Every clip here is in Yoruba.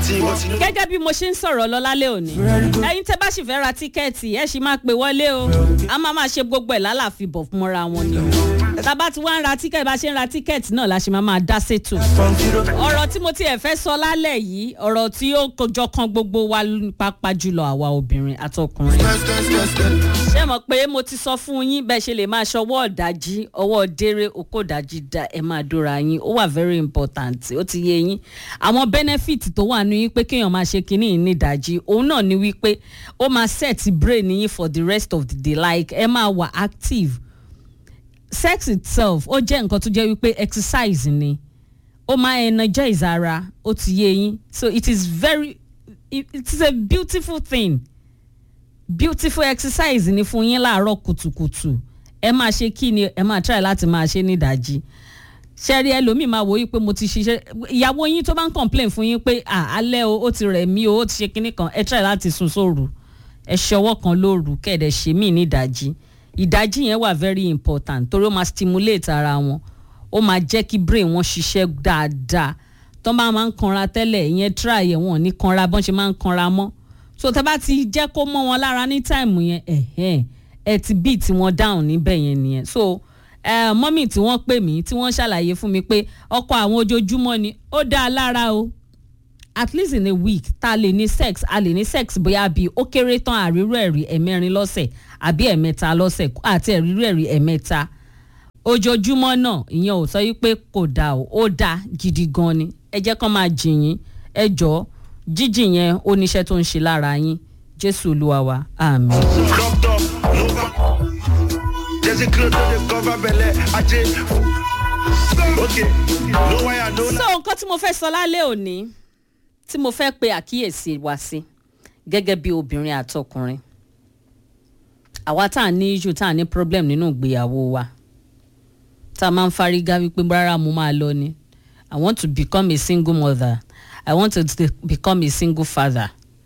gẹ́gẹ́ bí mo ṣe ń sọ̀rọ̀ lọ lálẹ́ òní ẹ̀yin tẹ́ bá sì fẹ́ ra tíkẹ́ẹ̀tì ẹ̀ sì máa pè wọlé o a máa máa ṣe gbogbo ẹ̀ lálàáfíà bọ̀ fún mọ́ra wọn ni o tá a bá ti wá ń ra tíkẹ́ẹ̀tì bá ṣe ń ra tíkẹ́ẹ̀tì náà la ṣe máa máa dá sétò ọ̀rọ̀ tí mo tiẹ̀ fẹ́ sọ lálẹ́ yìí ọ̀rọ̀ tí ó jọ kan gbogbo wa pàápàá jùlọ àwa obìnrin àtọkùnrin ṣé mọ̀ pé mo ti sọ fún yín bẹ́ẹ̀ ṣe lè máa ṣọwọ́ ọ̀dájí ọwọ́ déré okó ọ̀dájí dá ẹ máa dóra yín ó wà very important ó ti yé yín àwọn benefit tó wà ní wípé kéèyàn máa ṣe kínní ní ìdájí òun náà ni wípé ó máa set brain yín for the rest of the day like ẹ máa wà active sex itself ó jẹ́ nǹkan tó jẹ́ wípé exercise ni ó máa energize ara ó ti yé yín so it is very it, it is a beautiful thing beautiful exercise ni fún yín láàárọ̀ kùtùkùtù ẹ máa ṣe kí ni ẹ máa try láti máa ṣe ní ìdájí ṣẹ́rí ẹlòmíì máa wò yí pé mo ti ṣiṣẹ́ ìyàwó yín tó bá ń complain fún yín pé alẹ́ o ó ti rẹ̀ mí o ó ti ṣe kinní kan ẹ try láti sùn sóru ẹ ṣọwọ́ kan lóru kẹ̀dẹ̀ ṣe mí ní ìdájí ìdájí yẹn wà very important torí ó máa stimulate ara wọn ó máa jẹ́ kí brain wọn ṣiṣẹ́ dáadáa tó bá máa ń kanra tẹ́lẹ̀ ìyẹn try ẹ̀ wọ́n ní kanra bọ́n ṣe máa ń kanra mọ́ so tẹ́ bá ti jẹ́ kó mọ́ wọn lára ní time yẹn ẹ̀hẹ́n ẹ ti beat wọn down níbẹ̀ yẹn nìyẹn so uh, mọ́mì tí wọ́n pè mí tí wọ́n ṣàlàyé fún mi pé ọkọ àwọn ojoojúmọ́ ni ó dáa lára o at least in a week tá a lè ní sex a lè ní sex bóyá bíi ó kéré tán àrírò ẹ̀rí ẹ̀mẹ́rin lọ́sẹ̀ àbí ẹ̀mẹ́ta lọ́sẹ̀ àti àrírò ẹ̀rí ẹ̀mẹ́ta ojoojúmọ́ náà ìyẹn ò sọ wípé kò dáa o ó dáa gidi gan ni ẹ jẹ́ kán máa jìyìn ẹ jọ̀ọ́ jíjì yẹn ó níṣẹ́ tó ń ṣe lára yín jésù olúwa wa àmì. There's a cloth on the cover belly. I just okay. No why I know. so nǹkan tí mo fẹ́ sọ lálẹ́ òní tí mo fẹ́ pe àkíyèsí wa sí gẹ́gẹ́ bí obìnrin àtọkùnrin àwa tá à ní issue tá à ní problem nínú ìgbéyàwó wa tá a máa ń fárígá wípé rárá mo máa lọ ni i want to become a single mother i want to become a single father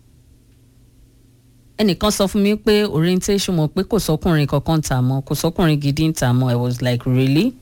ẹnìkan sọ fún mi pé orientation mọ̀ pé kò sọkùnrin kankan tà mọ́ kò sọkùnrin gidi ń tà mọ́ i was like really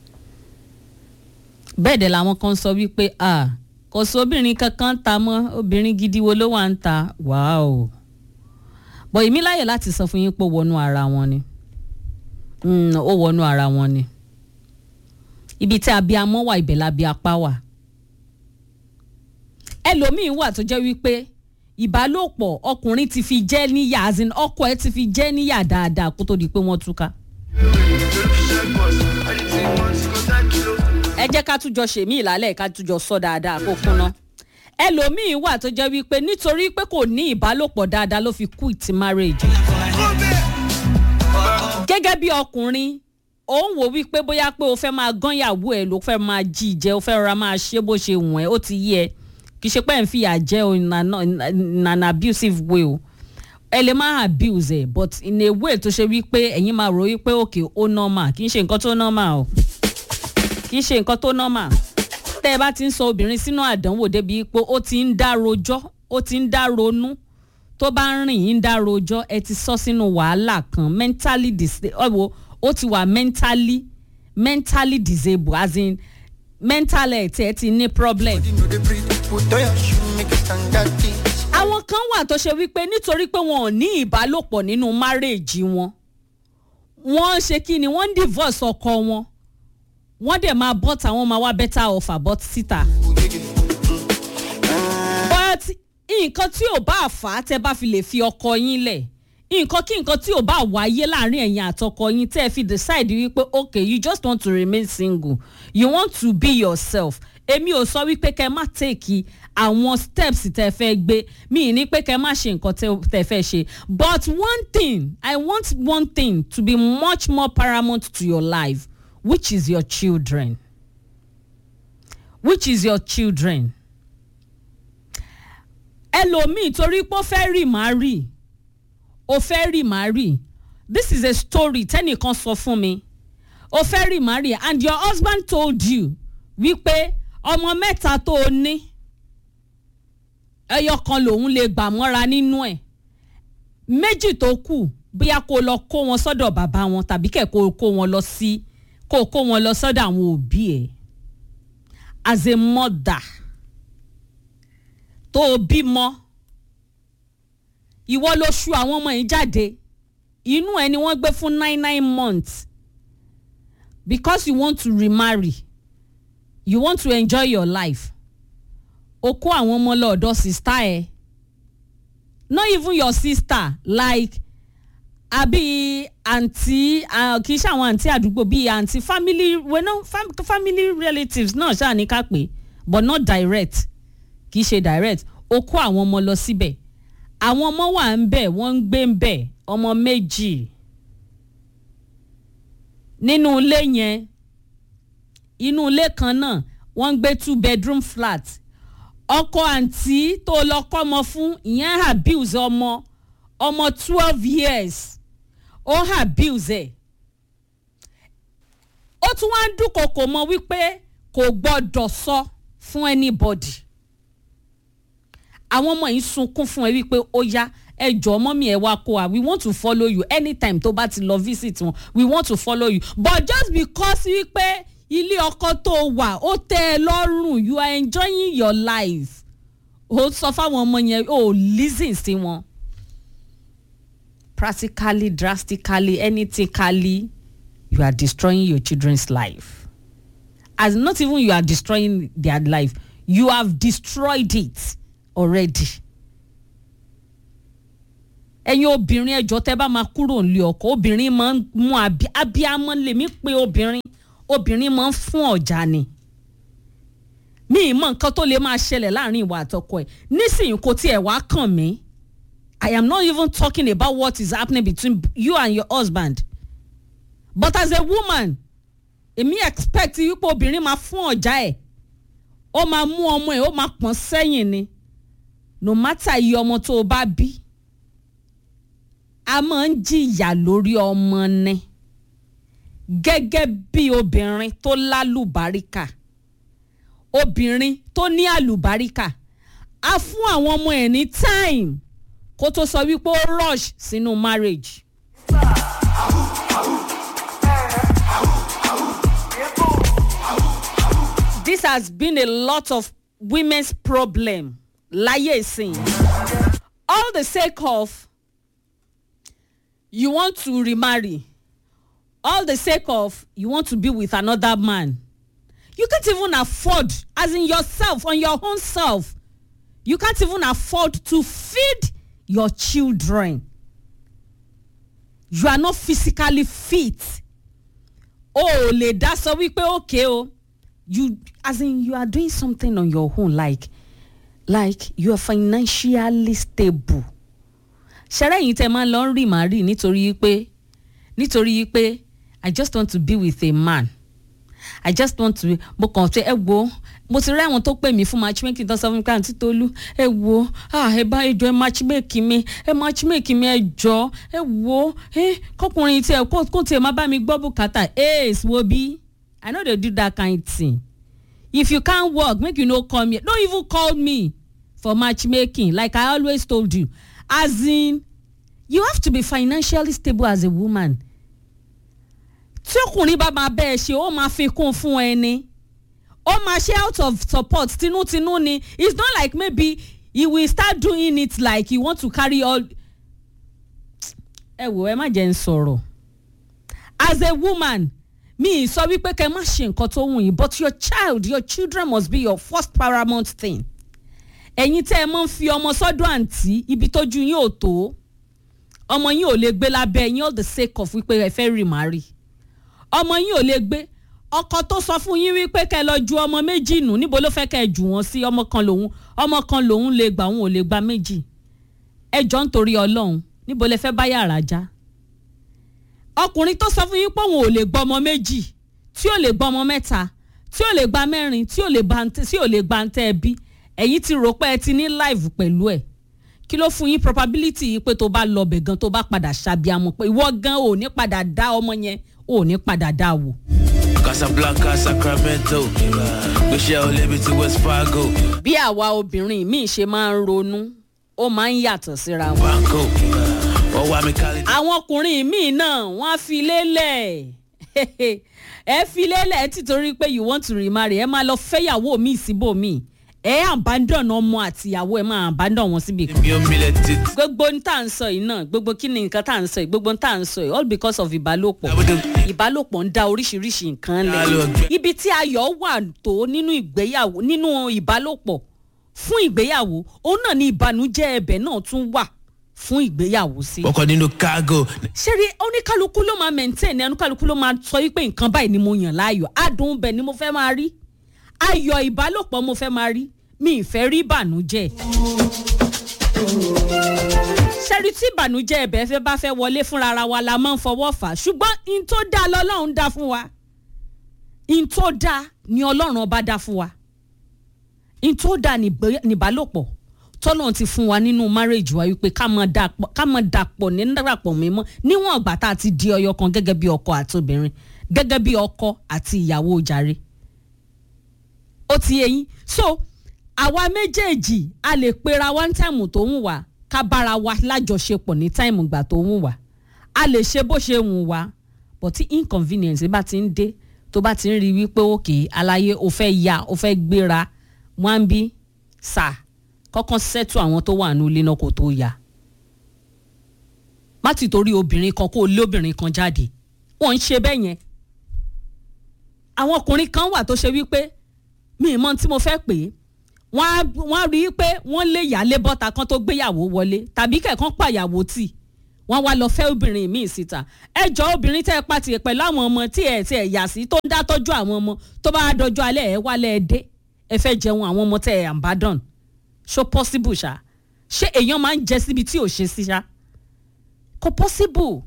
bẹ́ẹ̀ dẹ̀ làwọn kan sọ wípé ah kò sóbìnrin kankan tà mọ́ obìnrin gidi wo ló wà ń ta wow bọ̀ èmi láyè láti sọ fún yín pé ó wọnú ara wọn ni ó wọnú ara wọn ni ibi tí abiyamọ wà ibẹ̀ labiyapá wà ẹlòmíín wà tó jẹ́ wípé ìbálòpọ̀ ọkùnrin ti fi jẹ́ níyà as in ọkọ ẹ ti fi jẹ́ níyà dáadáa kó tó di pé wọ́n túká. ẹ jẹ́ ká túnjọ ṣèmí ìlàlẹ̀ ká túnjọ sọ dáadáa kó kúnná. ẹlòmíín wà tó jẹ́ wípé nítorí pé kò ní ìbálòpọ̀ dáadáa ló fi quit marriage. gẹ́gẹ́ bí ọkùnrin ó ń wò wípé bóyá pé o fẹ́ máa gán yàwó ẹ̀ ló fẹ́ máa jí ìjẹ́ o fẹ́ rọra máa ṣe bó ṣe wọ̀n ẹ́ ó ti yí ẹ kì í ṣe pé ẹ̀ ń fìyà jẹ́ o in an, in an abusive way o ẹ lè máa abuse ẹ but in a way tó ṣe wípé ẹ̀yin máa rò wípé òkè ó normal kì í ṣe nǹkan tó normal o kì í ṣe nǹkan tó normal tẹ́ ẹ bá ti ń sọ obìnrin sínú àdánwò débi pé ó ti ń dá rojọ́ ó ti ń dá ronú tó bá ń rìn yín dá rojọ́ ẹ ti sọ sínú wàhálà kan mentally disabled ó ti wà mentally mentally disabled as in mental health ẹ ti ní problem àwọn kan wà tó ṣe wípé nítorí pé wọn ò ní ìbálòpọ̀ nínú márèèjì wọn wọ́n ṣe kí ni wọ́n ń divorce ọkọ wọn wọ́n dẹ̀ máa bọ́ tàwọn máa wá better offer bọ́ síta. but nǹkan tí ò bá fà á tẹ́ bá fi lè fi ọkọ yín lẹ̀ nǹkan kí nǹkan tí ò bá wáyé láàrin ẹ̀yin àtọkọ yín tẹ́ ẹ fi decide wípé okay you just want to remain single you want to be yourself èmi ò sọ wípé kẹ má take àwọn steps tẹ fẹ́ gbé mi ní pé kẹ má ṣe nǹkan tẹ fẹ́ ṣe but one thing i want one thing to be much more paramount to your life which is your children which is your children ẹlòmíì torí pé ó fẹ́ rì má rì ó fẹ́ rì má rì this is a story tẹ́nìkan sọ fún mi ó fẹ́ rì má rì and your husband told you wípé ọmọ mẹ́ta tó o ní ẹyọ kan lòun lè gbà mọ́ra nínú ẹ̀ méjì tó kù bóyá kó lọ kó wọn sọ́dọ̀ bàbá wọn tàbí kẹ̀ kó kó wọn lọ sí kó kó wọn lọ sọ́dọ̀ àwọn òbí ẹ̀ as a mother tó tó o bímọ ìwọ ló ṣu àwọn ọmọ yìí jáde inú ẹ ni wọ́n gbé fún nine nine months because you want to remarry you want to enjoy your life o kó àwọn ọmọ lọ́ọ̀dọ̀ sista ẹ not even your sister like àbí àǹtí kì í ṣe àwọn àǹtí àdúgbò bíi àǹtí family well, no, fam, family relatives náà ṣáà ní ká pé but not direct kì í ṣe direct o kó àwọn ọmọ lọ síbẹ̀ àwọn ọmọ wà ń bẹ̀ wọ́n ń gbé ń bẹ̀ ọmọ méjì nínú ilé yẹn inú ilé kan náà wọ́n ń gbé two bedroom flat ọkọ àǹtí tó lọ kọ́mọ fún ìyẹn abuse ọmọ ọmọ twelve years ó abuse ẹ̀ ó tún wá ń dúnkokò mọ́ wípé kò gbọ́dọ̀ sọ fún anybody àwọn ọmọ yìí sunkún fún ẹ wípé ó yá ẹ jọ mọ́mí ẹ wá kó wa we want to follow you anytime tó bá ti lọ visit wọn we want to follow you but just because wípé ilé ọkọ tó wà ó tẹ́ ẹ lọ́rùn you are enjoying your life ó sọ fáwọn ọmọ yẹn ó listen sí wọn practically drastically anythingly you are destroying your children's life as not even you are destroying their life you have destroyed it already ẹ̀yin obìnrin ẹjọ́ tẹ́ bá máa kúrò nílé ọkọ obìnrin máa ń mú abiyamọ lèmi pé obìnrin obìnrin máa ń fún ọ̀jà ni mi ì mọ nǹkan tó lè máa ṣẹlẹ̀ láàrin ìwà àtọkọ ẹ̀ nísìnyí kò tiẹ̀ wá kàn mí I am not even talking about what is happening between you and your husband but as a woman èmi expect wípé obìnrin máa fún ọ̀jà ẹ̀ ó máa mú ọmọ ẹ̀ ó máa pọ̀n sẹ́yìn ni no matter iye ọmọ tó o bá bí a máa ń jìyà lórí ọmọ ni gẹ́gẹ́ bí obìnrin tó lálùbáríkà obìnrin tó ní àlùbáríkà a fún àwọn ọmọ ẹ̀ ní time kó tó sọ wípé ó rush sínú marriage. this has been a lot of women's problem láyé ìsìn all the sake of you want to remarry all the sake of you want to be with another man you can't even afford as in yourself on your own self you can't even afford to feed your children you are not physically fit o ò lè dá sọ wípé okay o you as in you are doing something on your own like like you are financially stable ṣẹlẹ yìí tẹ máa ń lọ rí màá rí nítorí pé nítorí pé i just want to be with a man i just want to mo kàn ṣe ẹ wo mo ti rí àwọn tó pè mí fún matchmaking tó sọ fún mi ká àǹtí tolú ẹ wo ẹ bá ẹ jọ ẹ matchmake mi ẹ matchmake mi ẹ jọ ẹ wo ẹ kọkùnrin tí ẹ kó tiẹ̀ má bá mi gbọ́ bùkátà ace wo bí i no dey do that kind thing if you can't work make you no come here don't even call me for matchmaking like i always told you as in you have to be financially stable as a woman tí ọkùnrin bá máa bẹ́ẹ̀ ṣe ó máa fi kún fún ẹni ó máa ṣe out of support tinútinú ni it's not like maybe he will start doing it like he want to carry all ẹ wò ẹ má jẹ́ ń sọ̀rọ̀ as a woman mi sọ wípé kẹ́ má ṣe nǹkan tó wù yín but your child your children must be your first paramount thing ẹ̀yin tẹ́ ẹ mọ́ ń fi ọmọ sọ́dọ̀ àǹtí ibi tójú yín ò tó ọmọ yín ò lè gbé lábẹ́ yín all the sake of wípé ẹ fẹ́ remarry ọmọ yín ò lè gbé ọkọ tó sọ fún yín wípé kẹ́ lọ ju ọmọ méjì nù níbo ló fẹ́ kẹ́ jù wọ́n sí ọmọ kan lòun ọmọ kan lòun lè gbà òun ò lè gba méjì ẹ jọ ń torí ọlọ́run níbo lẹ fẹ́ bá yàrá já ọkùnrin tó sọ fún yín pé òun ò lè gbọ́ ọmọ méjì tí ò lè gbọ́ ọmọ mẹ́ta tí ò lè gba mẹ́rin tí ò lè gba ntẹ́ ẹbí ẹ̀yin ti rò pé ẹ ti ní live pẹ̀lú ẹ̀ kí ló fún yín probability yìí pé tó bá lọ bẹ̀ gan tó bá padà ṣàbíamọ pé ìwọ gan ò ní padà dá ọmọ yẹn ò ní padà dá wò. Casablanca, Sacramento, gbèsè olèbi ti West Fargo, bí àwa obìnrin míì ṣe máa ń ronú ó máa ń yàtọ̀ síra wọn. Banco, ọwọ́ àmì Cali. àwọn ọkùnrin míì náà wọ́n á fi lélẹ̀ ẹ fi lélẹ̀ títorí pé you want to remarry ẹ máa lọ fẹ́yàwó míì síbòmíì ẹ abandon ọmọ àtìyàwó ẹ máa abandon wọn síbi kan èmi ò mílẹ̀ tètè. gbogbo ní tá à ń sọ yìí náà gbogbo kí ni nǹkan tá à ń sọ yìí gbogbo ní tá à ń sọ yìí all because of ìbálòpọ̀ ìbálòpọ̀ ń da oríṣiríṣi nǹkan Ya lọ lẹ̀ gbẹ. ibi tí ayọ̀ wà tó nínú ìgbéyàwó nínú ìbálòpọ̀ fún ìgbéyàwó òun náà ni ìbànújẹ́ ẹbẹ̀ náà tún wà fún ìgbéyàwó sí. ọkọ̀ nínú kágò. ṣeré oníkálukú ló máa maintain ní oníkálukú ló máa sọ wípé nǹkan báyìí ni mo yàn láàyò adùn bẹ̀ ni mo fẹ́ máa rí ayọ̀ ìbálòpọ̀ mo fẹ́ máa rí mi ì fẹ́ rí ìbànújẹ́ ṣẹ́rí tí ìbànújẹ́ ẹ̀bẹ̀ fẹ́ bá fẹ́ wọlé fúnra ara wa la máa ń fọwọ́ fà á ṣùgbọ́n in tó dáa lọ́lọ́run dá fún wa in tó dáa ni ọlọ́run ọba dá fún wa in tó dáa ní ìgbé- ní ìbálòpọ̀ tọ́lọ́run ti fún wa nínú márèjì wa wípé ká mọ̀ dàpọ̀ ká mọ̀ dàpọ̀ ní dàpọ̀ mímọ́ níwọ̀n ìgbà tá a ti di ọyọ kan gẹ́gẹ́ bí ọkọ àti obìnrin gẹ́gẹ́ bí ọkọ àti ìyàwó jàre ó ti yé yín so àwa méjèèjì a lè pera one time tó ń wà ká bára wa lájọṣepọ̀ ní táìmù ìgbà tó ń wà a lè ṣe bó ṣe wù wá but tí inconvenience bá ti ń dé tó bá ti ń rí wípé òkè aláyé o fẹ́ ya o fẹ́ gbéra wọ́n bí sà kọ́kọ́ sẹ́tù àwọn tó wà ní ilé náà kó tó ya má ti torí obìnrin kan kó o lé obìnrin kan jáde wọ́n ń ṣe bẹ́ẹ̀ yẹn àwọn ọkùnrin kan wà tó ṣe wípé mi ì mọ tí mo fẹ́ pè é wọ́n á wọ́n á rí i pé wọ́n lé ìyálé bọ́ta kan tó gbéyàwó wọlé tàbí kẹ̀kan pàyàwó tì wọ́n wá lọ fẹ́ obìnrin míì síta ẹ jọ obìnrin tẹ́ ẹ pa tiẹ̀ pẹ̀lú àwọn ọmọ tí ẹ tí ẹ yà sí tó ń dá tọ́jú àwọn ọmọ tó bá dọjọ́ alẹ́ ẹ wálẹ̀ ẹ dé ẹ fẹ́ jẹun àwọn ọmọ tẹ́ ẹ àǹbádàn ṣó possible ṣá ṣé èèyàn máa ń jẹ síbi tí ò ṣe sí ṣá kò possible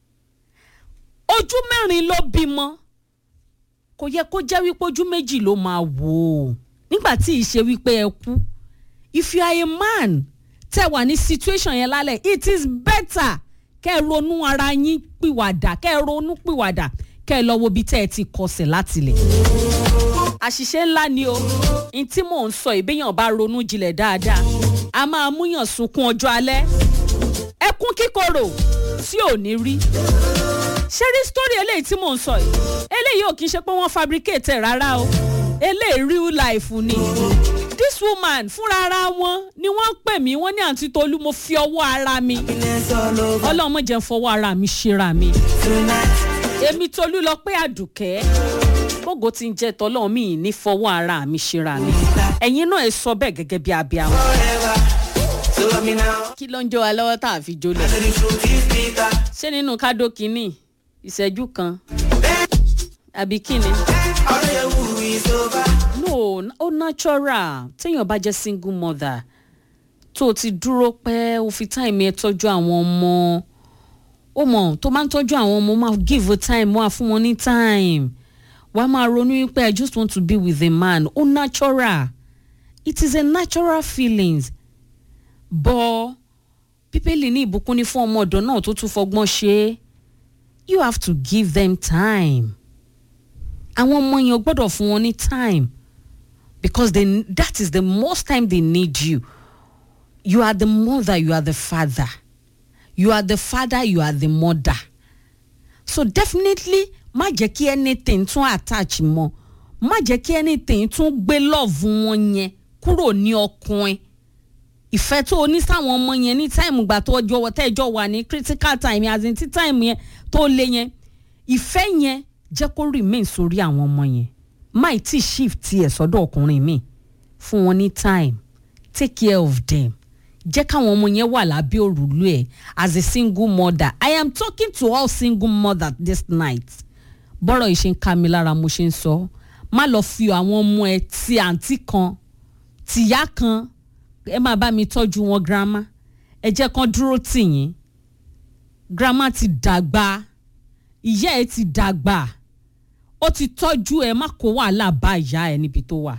ojú mẹ́rin ló bímọ kò yẹ kó jẹ́ wípé ojú méjì ló máa wò ó nígbà tí ìṣe wípé ẹ kú if you are a man tẹ wà ní situation yẹn lálẹ́ it is better kẹ́ ẹ ronú ara yín pìwàdà kẹ́ ẹ ronú pìwàdà kẹ́ ẹ lọ wo ibi tẹ́ ẹ ti kọsẹ̀ látilẹ̀. àṣìṣe ńlá ni o n tí mò ń sọ ìbéyàn bá ronú jinlẹ̀ dáadáa a máa múyàn sunkún ọjọ́ alẹ́ ẹkún kíkorò tí ò ní rí ṣé rí story eléyìí tí mò ń sọ yìí eléyìí ò kí n ṣe pé wọ́n fabricate ẹ̀ rárá o eléyìí real life ni this woman fúnra ara wọn ni wọ́n pè mí wọ́n ní àǹtí tolú mo fi ọwọ́ ara mi ọlọ́run mo jẹ́ ń fọwọ́ ara mi ṣera mi èmi tolú lọ pé àdùkẹ́ gbogbo tí ń jẹ́ tọ́lọ́run mi ì ní fọwọ́ ara mi ṣera mi ẹ̀yin náà ẹ sọ bẹ́ẹ̀ gẹ́gẹ́ bí abiyamọ kí ló ń jó wa lọ́wọ́ tá a fi jólẹ̀ ṣé nínú kádó kínní ìṣẹ́jú kan àbí kíni. no ó natural téèyàn bá jẹ́ single mother tó o ti dúró pẹ́ o fi time ẹ tọ́jú àwọn ọmọ ó mọ̀ tó máa ń tọ́jú àwọn ọmọ máa give her time wá fún wọn ní time wàá máa ronú wípé i just want to be with a man ó natural it is a natural feelings bọ́ bíbélì ní ìbùkún ní fún ọmọ ọ̀dọ́ náà tó tún fọgbọ́n ṣe é you have to give them time àwọn ọmọ yẹn gbọ́dọ̀ fún wọn ní time because they, that is the most time they need you you are the mother you are the father you are the father you are the mother so definitely má jẹ́ kí anything tún attach mọ́ má jẹ́ kí anything tún gbé love wọn yẹn kúrò ní ọkùnrin ìfẹ́ tó o ní sáwọn ọmọ yẹn ní táìmù gbà tó ọjọ́ tẹ́jọ́ wà ní critical time as in tí táìmù yẹn tó lé yẹn ìfẹ́ yẹn jẹ́ kó remain sórí àwọn ọmọ yẹn máì tí shift ẹ̀ sọ́dọ̀ ọkùnrin mi fún wọn ní time take care of them jẹ́ káwọn ọmọ yẹn wà lábẹ́ òrùlé ẹ̀ as a single mother i am talking to all single mothers this night bọ́rọ̀ yìí ṣe ń ká mi lára mo ṣe ń sọ má lọ fi àwọn ọmọ ẹ ti àǹtí kan tìyá kan ẹ máa bá mi tọ́jú wọn girama ẹ jẹ́ kán dúró tì yín girama ti dàgbà ìyá ẹ ti dàgbà ó ti tọ́jú ẹ má kó wàhálà bá ìyá ẹ níbi tó wà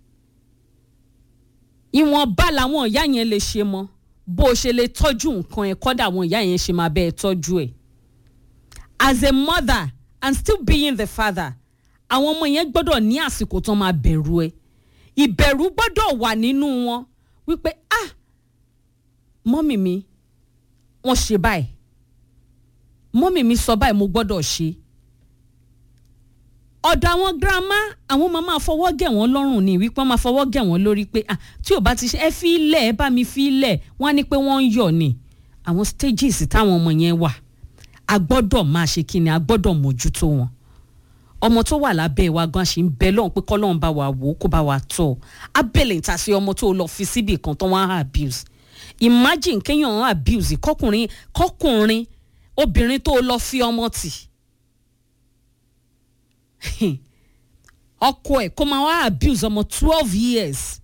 ìwọ̀nba làwọn ìyá yẹn lè ṣe mọ́ bó o ṣe lè tọ́jú nǹkan ẹ kọ́dà àwọn ìyá yẹn ṣe máa bẹ́ ẹ tọ́jú ẹ as a mother and still being the father àwọn ọmọ yẹn gbọ́dọ̀ ní àsìkò tán máa bẹ̀rù ẹ ìbẹ̀rù gbọ́dọ̀ wà nínú wọn wípé ah mọ́mì mi wọ́n ṣe báyìí mọ́mì mi sọ báyìí mo gbọ́dọ̀ ṣe ọ̀dọ̀ àwọn girama àwọn máa máa fọwọ́ gẹ̀ wọ́n lọ́rùn ni wípé wọ́n máa fọwọ́ gẹ̀ wọ́n lórí pé ah tí ò bá ti ṣe ẹ fi ilẹ̀ ẹ bá mi fi ilẹ̀ wọ́n á ní pé wọ́n ń yọ̀ ni àwọn stages táwọn ọmọ yẹn wà a gbọ́dọ̀ máa ṣe kí ni a gbọ́dọ̀ mójútó wọn ọmọ tó wà lábẹ́ wa gan ṣì ń bẹ lọ́hùn pé kọ́lọ́hún bá wa wò ó kó bá wa tọ́ ọ abẹ́lẹ̀ ń ta sí ọmọ tó lọ fi síbì kan tó wọ́n á abuse imagine kéèyàn abuse kọkùnrin kọkùnrin obìnrin tó lọ fi ọmọ tì ọkọ ẹ̀ kó máa wá abuse ọmọ twelve years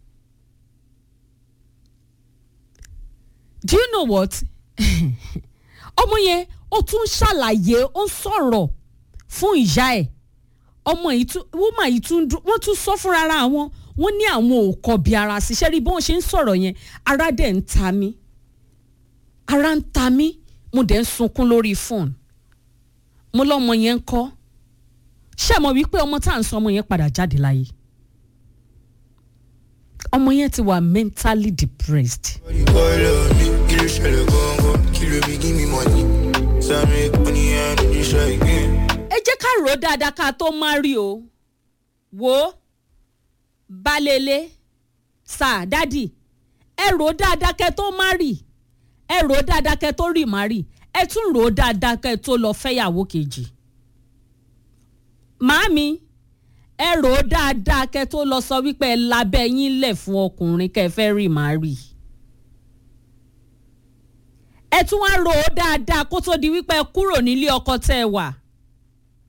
do you know what ọmọ yẹn ó tún ṣàlàyé ó ń sọ̀rọ̀ fún ìyá ẹ̀ ọmọ yìí tún woman yìí tún dún wọ́n tún sọ fúnra ara wọn wọ́n ní àwọn ò kọbi ara ṣiṣẹ́ rí bí wọ́n ṣe ń sọ̀rọ̀ yẹn ara dẹ̀ ń ta mí ara ń ta mí mo dẹ̀ ń sunkún lórí fóònù mo lọ́mọ yẹn ń kọ́ ṣé mo wí pé ọmọ tá à ń sọ ọmọ yẹn padà jáde láyé ọmọ yẹn ti wà mentally depressed. Body call on me, kí ló ṣẹlẹ̀ gangan, kí ló bí give me money. Sami money and you try again. ẹ jẹ́ ká rò ó dáadáa ká tó má rí o wò ó balẹ̀lẹ̀ sà dádì ẹ rò ó dáadáa kẹ́ tó má rí ẹ rò ó dáadáa kẹ́ tó rí má rí ẹ tún rò ó dáadáa kẹ́ tó lọ fẹ́yàwó kejì màámi ẹ rò ó dáadáa kẹ́ tó lọ sọ wípé ẹ labẹ́ yín lẹ̀ fún ọkùnrin kẹ́ fẹ́ rí má rí ẹ tún wá rò ó dáadáa kó tó di wípé ẹ kúrò nílé ọkọ tẹ́ ẹ wà